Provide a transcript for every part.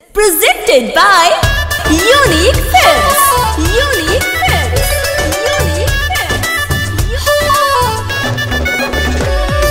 Presented by Unique Films. Unique Films. Unique Films.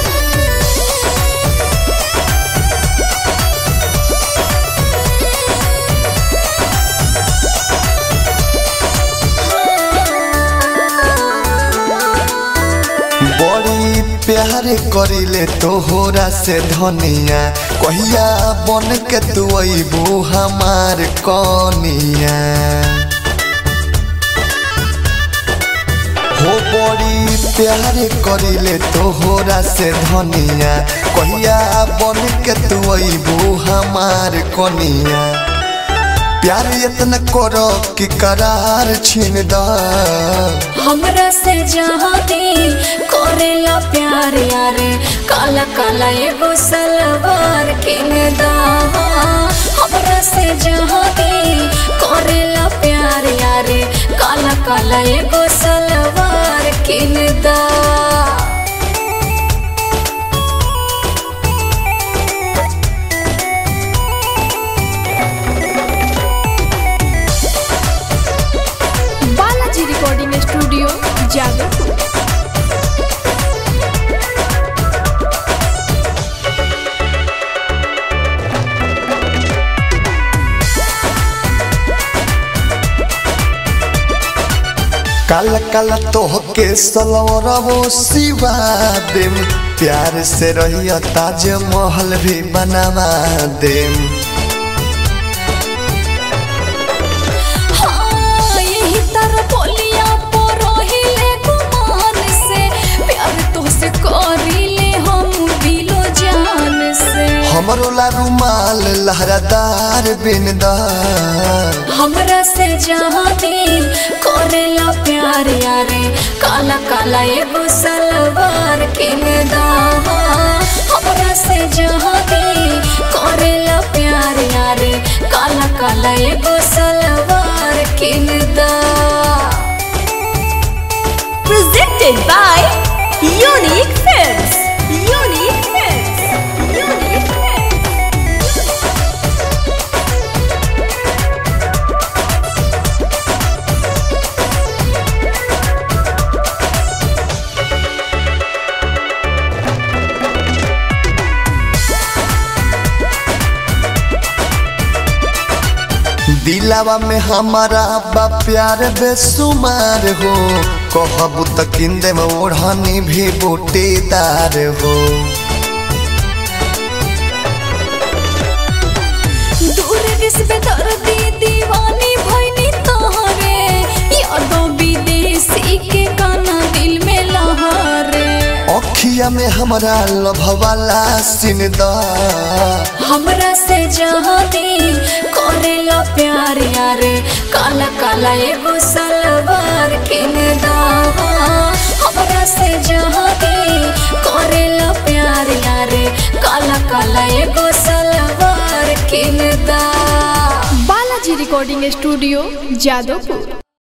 बड़ी प्यार करिले तोहरा से धनिया कहिया बन के तू अबू हमार कनिया हो बड़ी प्यार करिले तोहरा से धनिया कहिया बन के तू अबू हमार कनिया प्यार इतना करो कि करार छीन दा हमरा से जहाँ दी करेला प्यार यारे काला काला एगो सलवार किन दा हमरा से जहाँ दी करेला प्यार यारे काला काला एगो सलवार किन दा बालाजी रिकॉर्डिंग स्टूडियो जागरपुर काला काला तोहके सलवरबो सिवा देम प्यार से रहिया ताज महल भी बनावा देम हाँ, यही तरह बोलिया परोहिले गुमान से प्यार तोहसे करिले हम दिलो जान से हमरो ला रुमाल लहरादार बिनदार हमरा से जहाँ दिल करेला प्यार यारे काला काला एगो सलवार किन दा हमरा से जहाँ दिल करेला प्यार यारे काला काला एगो सलवार किन दा Presented by Unique Films. Unique Films. Unique Films. दिलावा में हमारा बा प्यार बेसुमार हो कहबू त किंदे में ओढ़नी भी बूटीदार हो दूर रिश्ते दर्दी दीवानी भइनी तोहरे यादों विदेशी के गाना दिल में लहरे अखिया में हमारा लभवाला सिनदा हमरा से जहाँ दिल करेला प्यार यारे काला काला एगो सलवार किन दा हमरा से जहाँ दिल करेला प्यार यारे काला काला एगो सलवार किन दा बालाजी रिकॉर्डिंग स्टूडियो जादवपुर